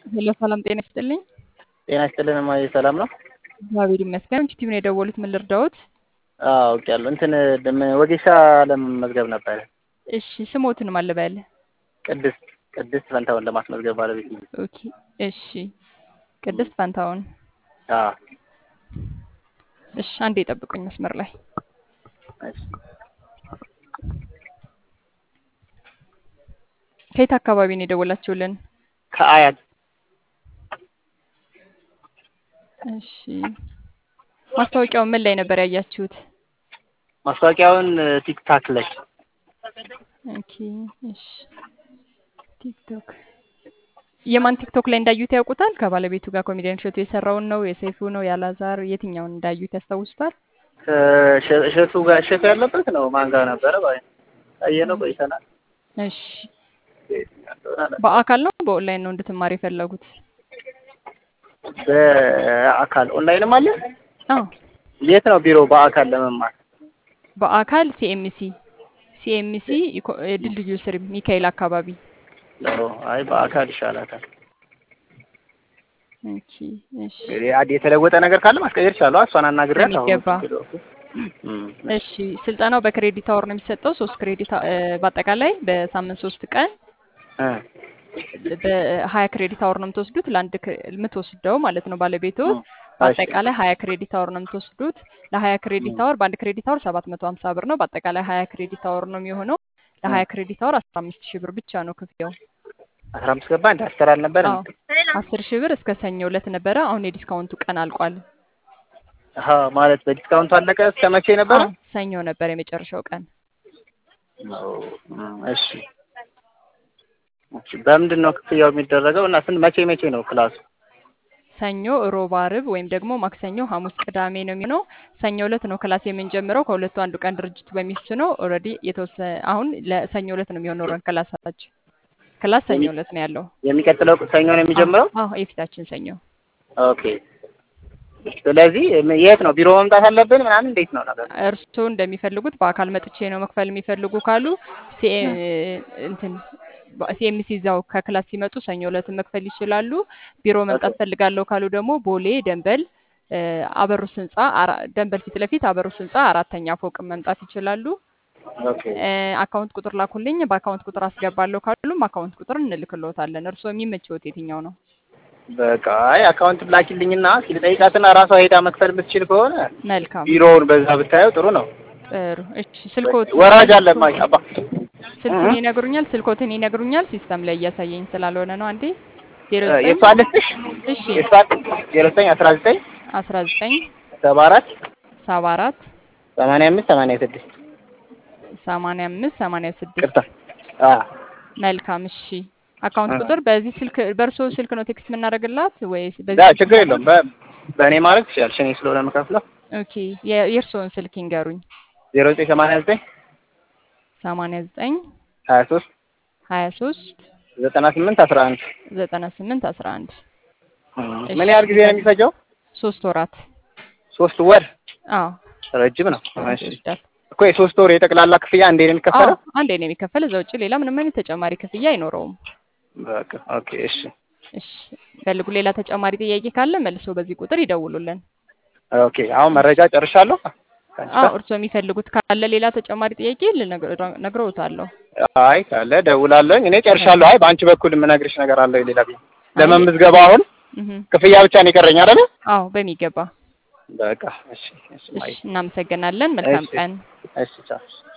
ሄሎ ሰላም ጤና ይስጥልኝ። ጤና ይስጥልን እማዬ፣ ሰላም ነው? እግዚአብሔር ይመስገን። ቲቪ ነው የደወሉት፣ ምን ልርዳዎት? አዎ አውቄያለሁ። እንትን ደም- ወጌሻ ለመመዝገብ ነበረ። እሺ ስሞትን ማን ልበል? ቅድስት ቅድስት ፈንታውን ለማስመዝገብ ባለቤት ነው። ኦኬ እሺ። ቅድስት ፋንታውን። አዎ እሺ አንዴ የጠብቁኝ መስመር ላይ እሺ። ከየት አካባቢ ነው የደወላችሁልን? ከአያት እሺ ማስታወቂያውን ምን ላይ ነበር ያያችሁት? ማስታወቂያውን ቲክታክ ላይ ኦኬ እሺ። ቲክቶክ የማን ቲክቶክ ላይ እንዳዩት ያውቁታል? ከባለቤቱ ጋር ኮሜዲያን እሸቱ የሰራውን ነው የሰይፉ ነው ያላዛር የትኛውን እንዳዩት ያስታውሱታል? ከእሸ- እሸቱ ጋር እሸቱ ያለበት ነው። ማን ጋር ነበረ? ባይ አየነው ቆይተናል። እሺ የትኛው እንደሆነ አላውቅም። በአካል ነው በኦንላይን ነው እንድትማር የፈለጉት? በአካል ኦንላይንም አለ። አዎ የት ነው ቢሮ በአካል ለመማር? በአካል ሲኤምሲ ሲኤምሲ ኢኮ- ድልድዩ ስር ሚካኤል አካባቢ። ኦ፣ አይ በአካል ይሻላታል። ኦኬ እሺ እንግዲህ አድ የተለወጠ ነገር ካለ ማስቀየር ይቻላል። እሷን አናግሬያለሁ። አሁን በሚገባ። ችግር የለውም። እሺ ስልጠናው በክሬዲት አወር ነው የሚሰጠው። ሶስት ክሬዲት አ- እ፣ በአጠቃላይ በሳምንት ሶስት ቀን እ በሀያ ክሬዲት አወር ነው የምትወስዱት። ለአንድ ክሬ- የምትወስደው ማለት ነው ባለቤቱ እ፣ እሺ በአጠቃላይ ሀያ ክሬዲት አወር ነው የምትወስዱት። ለሀያ ክሬዲት አወር በአንድ ክሬዲት አወር ሰባት መቶ ሀምሳ ብር ነው። በአጠቃላይ ሀያ ክሬዲት አወር ነው የሚሆነው። ለሀያ ክሬዲት አወር አስራ አምስት ሺህ ብር ብቻ ነው ክፍያው። አስራ አምስት ገባ እንደ አስር አልነበረ አዎ አስር ሺህ ብር እስከ ሰኞ ዕለት ነበረ። አሁን የዲስካውንቱ ቀን አልቋል። አሀ ማለት በዲስካውንቱ አለቀ። እስከ መቼ ነበረ? አዎ ሰኞ ነበር የመጨረሻው ቀን። ኦ፣ እሺ እሺ። በምንድን ነው ክፍያው የሚደረገው? እና ስንት መቼ መቼ ነው ክላሱ? ሰኞ፣ ሮብ፣ አርብ ወይም ደግሞ ማክሰኞ፣ ሐሙስ፣ ቅዳሜ ነው የሚሆነው። ሰኞ ዕለት ነው ክላስ የምንጀምረው። ከሁለቱ አንዱ ቀን ድርጅቱ በሚወስነው ኦልሬዲ የተወሰነ አሁን ለሰኞ ዕለት ነው የሚሆነው ረን ክላሳችን ክላስ ሰኞ ዕለት ነው ያለው። የሚቀጥለው ሰኞ ነው የሚጀምረው? አዎ የፊታችን ሰኞ። ኦኬ። ስለዚህ ም- የት ነው ቢሮ መምጣት አለብን ምናምን? እንዴት ነው ነገር? እርስዎ እንደሚፈልጉት በአካል መጥቼ ነው መክፈል የሚፈልጉ ካሉ ሲኤ- እንትን ሲኤምሲ እዛው ከክላስ ሲመጡ ሰኞ ዕለት መክፈል ይችላሉ። ቢሮ መምጣት ፈልጋለሁ ካሉ ደግሞ ቦሌ ደንበል እ፣ አበሩስ ህንጻ አራ- ደንበል ፊት ለፊት አበሩስ ህንጻ አራተኛ ፎቅ መምጣት ይችላሉ። ኦኬ እ፣ አካውንት ቁጥር ላኩልኝ። በአካውንት ቁጥር አስገባለሁ ካሉም አካውንት ቁጥር እንልክልዎታለን። እርስዎ የሚመችዎት የትኛው ነው? በቃ አይ አካውንት ላኪልኝና ሲልጠይቃትና ራሷ ሄዳ መክፈል የምትችል ከሆነ መልካም ቢሮውን በዛ ብታየው ጥሩ ነው። ጥሩ። እሺ ስልኮት ወራጅ አለ ማይ አባ ስልኩን ይነግሩኛል። ስልኮትን ይነግሩኛል። ሲስተም ላይ እያሳየኝ ስላልሆነ ነው። አንዴ ዜሮ ዘጠኝ የእሷ ልስጥሽ እሺ የእሷ ዜሮ ዘጠኝ አስራ ዘጠኝ አስራ ዘጠኝ ሰባ አራት ሰባ አራት ሰማንያ አምስት ሰማንያ ስድስት ሰማንያ አምስት ሰማንያ ስድስት ቅርታ አ መልካም እሺ። አካውንት እ። ቁጥር በዚህ ስልክ በእርሶ ስልክ ነው ቴክስት የምናደርግላት ወይስ ዳ በዚህ ችግር የለውም። በ- በእኔ ማድረግ ትችያለሽ። እኔ ስለሆነ የምከፍለው ኦኬ የ- የእርስዎን ስልክ ይንገሩኝ። ዜሮ ዘጠኝ ሰማንያ ዘጠኝ ሰማንያ ዘጠኝ ሀያ ሶስት ሀያ ሶስት ዘጠና ስምንት አስራ አንድ ዘጠና ስምንት አስራ አንድ ምን ያህል ጊዜ ነው የሚፈጀው? ሶስት ወራት ሶስት ወር አዎ ረጅም ነው። ወራት እሺ ይወስዳል። እኮ የሶስት ወር የጠቅላላ ክፍያ እንዴ ነው አዎ የሚከፈለው? አንዴ ነው የሚከፈል። እዛ ውጭ ሌላ ምንም አይነት ተጨማሪ ክፍያ አይኖረውም። በቃ ኦኬ እሺ እሺ ፈልጉ። ሌላ ተጨማሪ ጥያቄ ካለ መልሶ በዚህ ቁጥር ይደውሉልን። ኦኬ አሁን መረጃ ጨርሻለሁ። ከአንቺ አዎ ጋር? እርስዎ የሚፈልጉት ካለ ሌላ ተጨማሪ ጥያቄ ልነግሮ- ነግረውታለሁ። አይ ካለ ደውላለሁ። እኔ ጨርሻለሁ። አይ በአንቺ በኩል የምነግርሽ ነገር አለ ሌላ ቤት አይ ለመምዝገባ አሁን እህ ክፍያ ብቻ ነው የቀረኝ አይደል? አዎ በሚገባ በቃ እሺ እሺ እሺ ማይ እናመሰግናለን። መልካም እሺ ቀን። እሺ ቻው